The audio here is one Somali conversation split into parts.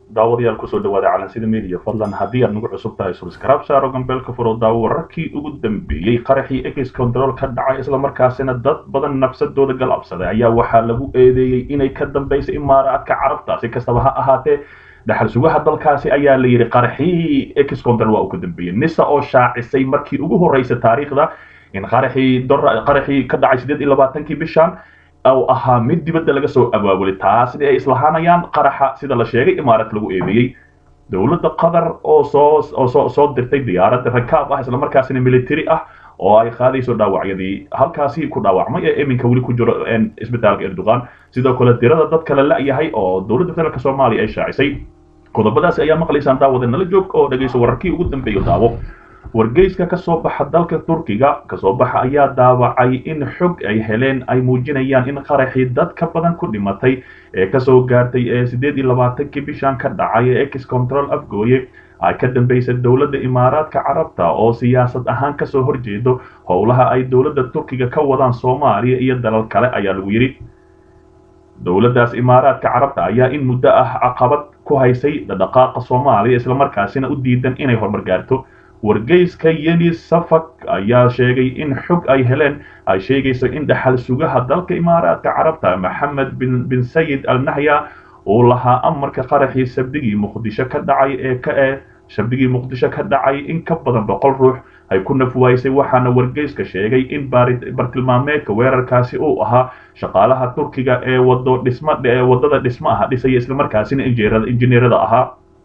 daawadayaal kusoo dhawaada calansida media fadlan haddii aad nagu cusub tahay subscribe saaro gambeelka furo daawo wararkii ugu dambeeyey qaraxii ex control ka dhacay islamarkaasina dad badan nafsadooda galabsaday ayaa waxaa lagu eedeeyey inay ka dambaysay imaaraadka carabta si kastaba ha ahaatee dhaxal sugaha dalkaasi ayaa la yidhi qaraxii ex control waa uu ka dambeeyey nisa oo shaacisay markii ugu horreysay taariikhda in qaraxii qaraxii ka dhacay sideed iyo labaatankii bishan u ahaa mid dibadda laga soo abaabulay taasna ay islahaanayaan qaraxa sida la sheegay imaarad lagu eedeeyey dowladda qatar oo soo oo soo dirtay diyaarad rakaab ah islamarkaasina military ah oo ay qaadayso dhaawacyadii halkaasi ku dhaawacmay ee iminka weli ku jiro isbitaalka erdogan sidoo kale dirada dad kale la-yahay oo dowladda federaalk soomaaliya ay shaacisay qodobadaasi ayaa maqlaysaan daawada nala joog oo dhegayso wararkii ugu dambeeyo daawo wargeyska kasoo baxa dalka turkiga kasoo baxa ayaa daawacay in xog ay heleen ay muujinayaan in qaraxii dad ka badan ku dhimatay ee kasoo gaartay ee sideed iyo labaatankii bishan ka dhacay ee ex control afgooye ay ka dambaysay dowladda imaaraadka carabta oo siyaasad ahaan kasoo horjeedo howlaha ay dowladda turkiga ka wadaan soomaaliya iyo dalal kale ayaa lagu yidhi dowladdaas imaaraadka carabta ayaa in muddo ah caqabad ku haysay dhaqaaqa soomaaliya islamarkaasina u diidan inay horumar gaarto wargeyska yeni safak ayaa sheegay in xog ay heleen ay sheegayso in dhaxal sugaha dalka imaaraadka carabta maxamed bin bin sayid al nahya uu lahaa amarka qaraxii sabdigii muqdisho ka dhacay ee ka ee sabdigii muqdisho ka dhacay in ka badan boqol ruux ay ku nafwaysay waxaana wargeyska sheegay in bartilmaameedka weerarkaasi uu ahaa shaqaalaha turkiga ee wado dhisma ee wadada dhismaha dhisaya islamarkaasina injineerada ahaa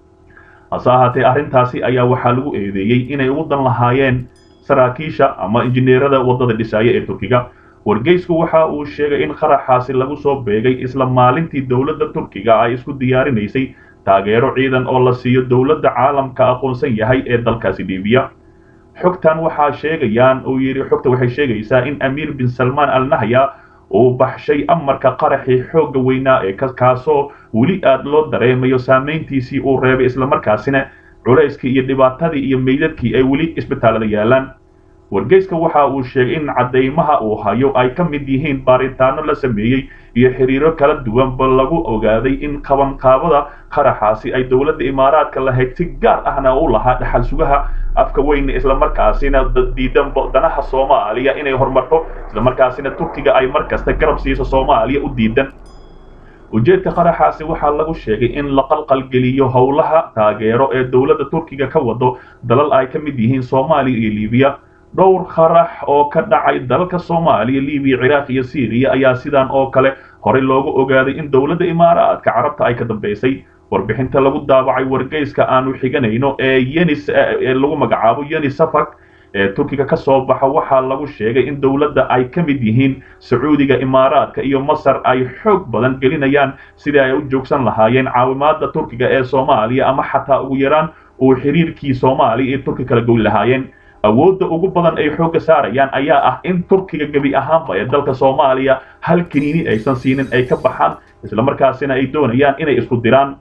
hase ahaatee arrintaasi ayaa waxaa lagu eedeeyey inay ugu dan lahaayeen saraakiisha ama injineerada waddada dhisaaya ee turkiga wargeysku waxa uu sheegay in qaraxaasi lagu soo beegay isla maalintii dowladda turkiga ay isku diyaarinaysay taageero ciidan oo la siiyo dowladda caalamka aqoonsan yahay ee dalkaasi libiya xogtan waxaa sheegayaan uu yidhi xogta waxay sheegaysaa in amiir bin salmaan al nahya uu baxshay amarka qaraxii xoogga weynaa ee kaasoo weli aad loo dareemayo saamayntiisii uu reebay islamarkaasina culayskii iyo dhibaatadii iyo meydadkii ay weli isbitaalada yaalaan wargeyska waxa uu sheegay in caddaymaha uu hayo ay ka mid yihiin baaritaano la sameeyey iyo xiriiro kala duwanba lagu ogaaday in qabanqaabada qaraxaasi ay dowladda imaaraadka lahayd si gaar ahna u lahaa dhaxal sugaha afka weyne islamarkaasina diidan danaha soomaaliya inay horumarto islamarkaasina turkiga ay mar kasta garab siiso soomaaliya u diidan ujeedka qaraxaasi waxaa lagu sheegay in la qalqalgeliyo howlaha taageero ee dowladda turkiga ka wado dalal ay ka mid yihiin soomaaliya iyo libiya dhowr qarax oo ka dhacay dalalka soomaaliya libiya ciraaq iyo syriya ayaa sidan oo kale horey loogu ogaaday in dowladda imaaraadka carabta ay ka dambaysay warbixinta lagu daabacay wargeyska aanu xiganayno ee yenis ee lagu magacaabo yeni safak ee turkiga ka soo baxa waxaa lagu sheegay in dowladda ay ka mid yihiin sacuudiga imaaraadka iyo masar ay xoog badan gelinayaan sidii ay u joogsan lahaayeen caawimaada turkiga ee soomaaliya ama xataa ugu yaraan uu xiriirkii soomaaliya iyo turki kala goyn lahaayeen awoodda ugu badan ay xoogga saarayaan ayaa ah in turkiga gebi ahaanba ee dalka soomaaliya hal kiniini aysan siinin ay ka baxaan islamarkaasina ay doonayaan inay isku diraan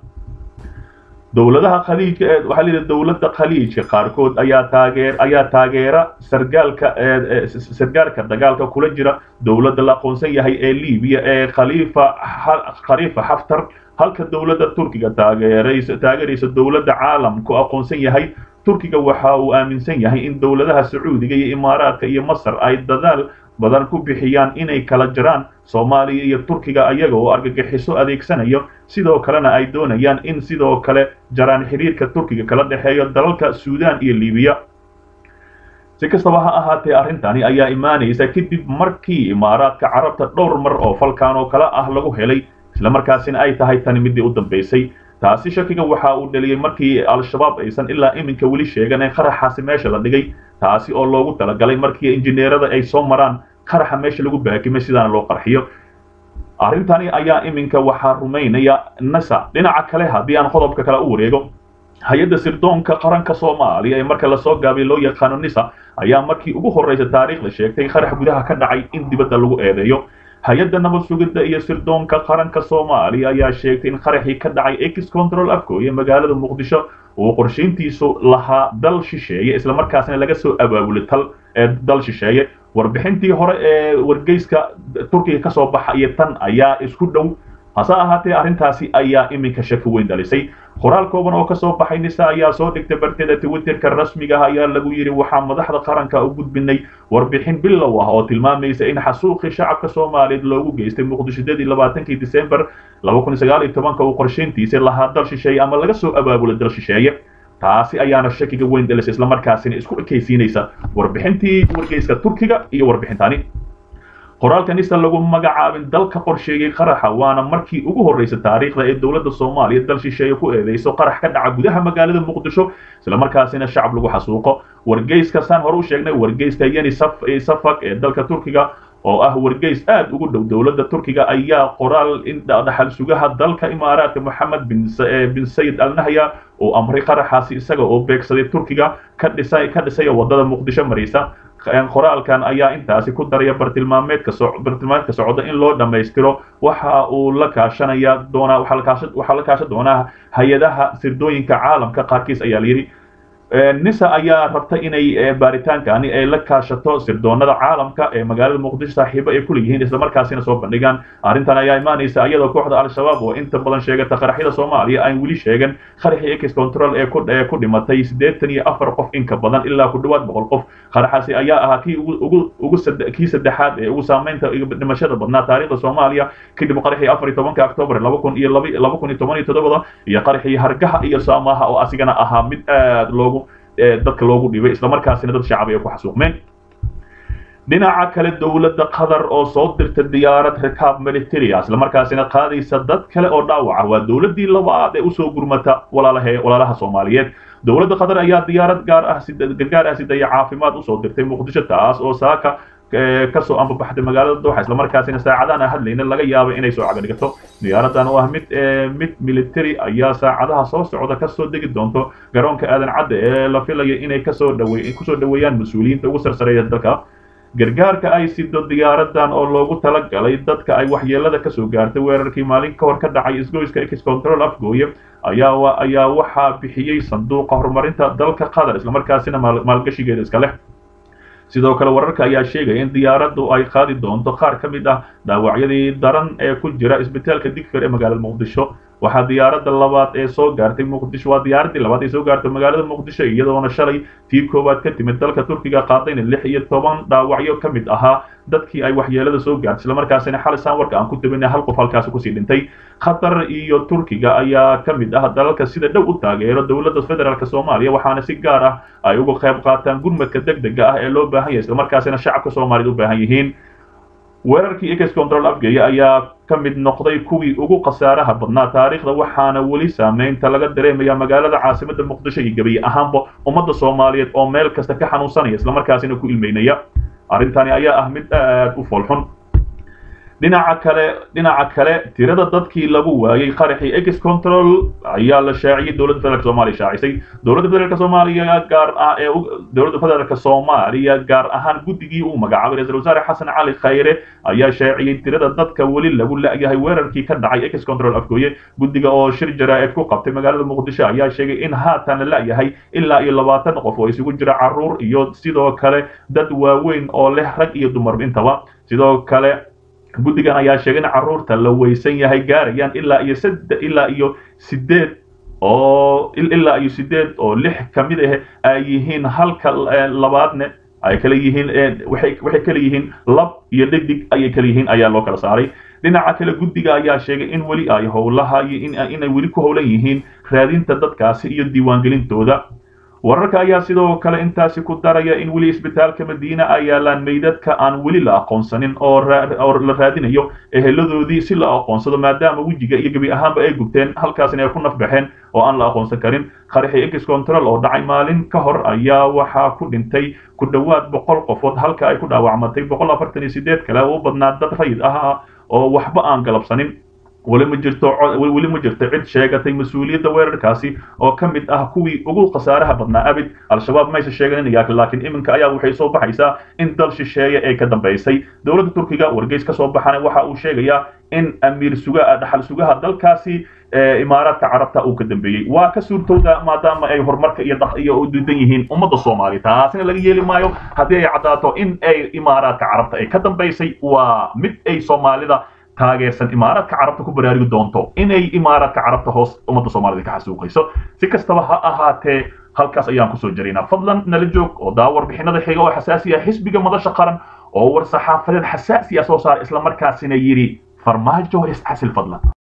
dowladaha khaliijka ee waxaa la yidhi dowladda khaliijka qaarkood ayaa taageer ayaa taageera sargaalka sargaalka dagaalka kula jira dowladda la aqoonsan yahay ee libiya ee khaliifa khaliifa xaftar halka dowladda turkiga taageeraysa taageeraysa dowladda caalamku aqoonsan yahay turkiga waxa uu aaminsan yahay in dowladaha sacuudiga iyo imaaraadka iyo masar ay dadaal badan ku bixiyaan inay kala jiraan soomaaliya iyo turkiga ayaga oo argagixiso adeegsanayo sidoo kalena ay doonayaan in sidoo kale jaraan xiriirka turkiga kala dhexeeyo dalalka suudaan iyo libiya si kastaba ha ahaatee arrintani ayaa imaanaysa kadib markii imaaraadka carabta dhowr mar oo falkan oo kale ah lagu helay islamarkaasina ay tahay tani midii u dambaysay taasi shakiga waxa uu dhaliyey markii al-shabaab aysan ilaa iminka weli sheegan in qaraxaasi meesha la dhigay taasi oo loogu talagalay markii injineerada ay soo maraan qaraxa meesha lagu baakimay sidaana loo qarxiyo arrintani ayaa iminka waxaa rumaynaya nasa dhinaca kale haddii aan qodobka kale u wareego hay-adda sirdoonka qaranka soomaaliya ee marka lasoo gaabay loo yaqaano nisa ayaa markii ugu horreysa taariikhda sheegtay qarax gudaha ka dhacay in dibadda lagu eedeeyo hay-adda nabad sugidda iyo sirdoonka qaranka soomaaliya ayaa sheegtay in qaraxii ka dhacay ex control afgooye magaalada muqdisho uu qorshayntiisu lahaa dal shisheeye islamarkaasna laga soo abaabulay tal ee dal shisheeye warbixintii hore ee wargeyska turkiga kasoo baxa iyo tan ayaa isku dhow hase ahaatee arrintaasi ayaa iminka shaki weyn dhalisay qoraal kooban oo kasoo baxay nisa ayaa soo dhigtay barteeda twitterka rasmiga ah ayaa lagu yidhi waxaa madaxda qaranka u gudbinay warbixin bilow ah oo tilmaamaysa in xasuuqii shacabka soomaaliyeed loogu geystay muqdishadadii labaatankii december laba kun sagaal iyo tobanka uu qorshayntiisa lahaa dal shisheeye ama laga soo abaabula dal shisheeye taasi ayaana shakiga weyn dhalisay islamarkaasina isku ekaysiinaysa warbixintii wargeyska turkiga iyo warbixintani qoraalka nisa lagu magacaabin dalka qorsheeyey qaraxa waana markii ugu horreysa taariikhda ee dowladda soomaaliya dal shisheeye ku eedeyso qarax ka dhaca gudaha magaalada muqdisho islamarkaasina shacab lagu xasuuqo wargeyska saan hore u sheegnay wargeyska yeni safak ee dalka turkiga oo ah wargeys aad ugu dhow dowladda turkiga ayaa qoraal in dhaxal sugaha dalka imaaraadka moxamed bin sayid al nahya uu amray qaraxaasi isaga oo beegsaday turkiga ka dhisay ka dhisaya wadada muqdisho maraysa qoraalkan ayaa intaasi ku daraya bartilmaameedka bartilmaameedka socda in loo dhammaystiro waxa uu la kaashanaya doonaa waxaa la kaashan doonaa hay-adaha sirdooyinka caalamka qaarkiis ayaa layidhi nisa ayaa rabta inay baaritaankaani ay la kaashato sirdoonada caalamka ee magaalada muqdisho saaxiibo ay kuleeyihiin islamarkaasina soo bandhigaan arrintan ayaa imaanaysa iyadoo kooxda al-shabaab oo inta badan sheegata qaraxyada soomaaliya aan weli sheegan qaraxii ex control ee ku dhimatay siddeetan iyo afar qof inka badan ilaa ku dhawaad boqol qof qaraxaasi ayaa ahaa kii ugu kii saddexaad ee ugu saameynta dhimashada badnaa taariikhda soomaaliya kadib qaraxii afar iyo tobanka october laba kun iyo laba kun iyo toban iyo toddobada iyo qaraxii hargaha iyo saamaha oo asigana ahaa mid aad loogu dadka loogu dhibay islamarkaasina dad shacab ay ku xasuuqmeen dhinaca kale dowladda qatar oo soo dirta diyaarad rikaab military ah islamarkaasina qaadaysa dad kale oo dhaawaca waa dowladdii labaad ee usoo gurmata walaalaha walaalaha soomaaliyeed dowladda qatar ayaa diyaarad gaar ah gargaar ah sidaya caafimaad usoo dirtay muqdisho taas oo saaka kasoo ambabaxday magaalada dooxa islamarkaasina saacadahan aan hadlayna laga yaaba inay soo cagadhigato diyaaradan oo ah mid mid military ayaa saacadaha soo socda kasoo degi doonto garoonka aadan cadde ee la filaya inay kasoo dhawe kusoo dhaweeyaan mas-uuliyiinta ugu sarsareeya dalka gargaarka ay sido diyaaradan oo loogu talagalay dadka ay waxyeelada kasoo gaartay weerarkii maalin ka hor ka dhacay isgoyska ex control afgooye ayaa ayaa waxaa bixiyey sanduuqa horumarinta dalka qatar islamarkaasina maalgashigeeda iska leh sidoo kale wararka ayaa sheegaya in diyaaraddu ay qaadi doonto qaar ka mid ah dhaawacyadii daran ee ku jira isbitaalka digfer ee magaalada muqdisho waxaa diyaaradda labaad ee soo gaartay muqdisho waa diyaaraddii labaad ee soo gaartay magaalada muqdisho iyadoona shalay tii koowaad ka timid dalka turkiga qaadayna lix iyo toban dhaawacyo ka mid ahaa dadkii ay waxyeelada soo gaartay islamarkaasina xalisaan warka aan ku tabinay hal qof halkaasi kusii dhintay qatar iyo turkiga ayaa ka mid ah dalalka sida dhow u taageero dowladda federaalk soomaaliya waxaana si gaar ah ay uga qayb qaataan gurmadka deg dega ah ee loo baahan yahay islamarkaasina shacabka soomaaliyed u baahan yihiin weerarkii ex control afgeya ayaa ka mid noqday kuwii ugu khasaaraha badnaa taariikhda waxaana weli saameynta laga dareemaya magaalada caasimada muqdisho iyo gebiye ahaanba ummadda soomaaliyeed oo meel kasta ka xanuunsanaya islamarkaasina ku ilmeynaya arrintani ayaa ah mid aad u foolxun dhinaca kale dhinaca kale tirada dadkii lagu waayey qaraxii ex control ayaa la shaaciyey dowladda federaalk soomaaliya shaacisay dowladda federaalk soomaaliya gaar ah ee dowladda federaalk soomaaliya gaar ahaan guddigii uu magacaabay ra-isul wasaare xasan cali khayre ayaa shaaciyey tirada dadka weli lagu la-yahay weerarkii ka dhacay ex control afgooye guddiga oo shir jaraa'id ku qabtay magaalada muqdisho ayaa sheegay in haatan la la-yahay ilaa iyo labaatan qof oo isugu jira caruur iyo sidoo kale dad waaweyn oo leh rag iyo dumar intaba sidoo kale guddigan ayaa sheegay in carruurta la weysan yahay gaarayaan ilaa iyo sade ilaa iyo sideed oo ilaa iyo sideed oo lix ka mid ah ay yihiin halka labaadne ay kala yihiin waxay waxay kala yihiin lab iyo dhedig ayay kala yihiin ayaa loo kala saaray dhinaca kale guddiga ayaa sheegay in weli ay howlaha iyo inay weli ku howlan yihiin raadinta dadkaasi iyo diiwaangelintooda wararka ayaa sidoo kale intaasi ku daraya in weli isbitaalka madiina ay yaalaan meydadka aan weli la aqoonsanin oo la raadinayo eheladoodii si la aqoonsado maadaama wejiga iyo gebi ahaanba ay gubteen halkaasina ay ku nafbaxeen oo aan la aqoonsan karin qaraxii ex control oo dhacay maalin ka hor ayaa waxaa ku dhintay ku dhowaad boqol qofood halka ay ku dhaawacmatay boqol afartan iyo sideed kale oo u badnaa dad rayid ah oo waxba aan galabsanin weli ma jirto weli ma jirto cid sheegatay mas-uuliyadda weerarkaasi oo ka mid ah kuwii ugu khasaaraha badnaa abid al-shabaab mayse sheeganaya laakiin iminka ayaa waxay soo baxaysaa in dal shisheeye ee ka dambaysay dowladda turkiga wargeys ka soo baxana waxa uu sheegayaa in amiir suga dhaxal sugaha dalkaasi imaaraadka carabta uu ka dambeeyey waa ka suurtowda maadaama ay horumarka iyo iyo diidan yihiin ummadda soomaaliya taasina laga yeeli maayo haddii ay caddaato in ay imaaraadka carabta ay ka dambaysay waa mid ay soomaalida taageersan imaaraadka carabta ku baraarugi doonto inay imaaraadka carabta hoos ummadda soomaalida ka xasuuqayso si kastaba ha ahaatee halkaas ayaan kusoo jaraynaa fadlan nala joog oo daa warbixinada xiga oo xasaasi ah xisbiga madasha qaran oo war saxaafadeed xasaasi ah soo saara islamarkaasina yidhi farmaajo isxasil fadlan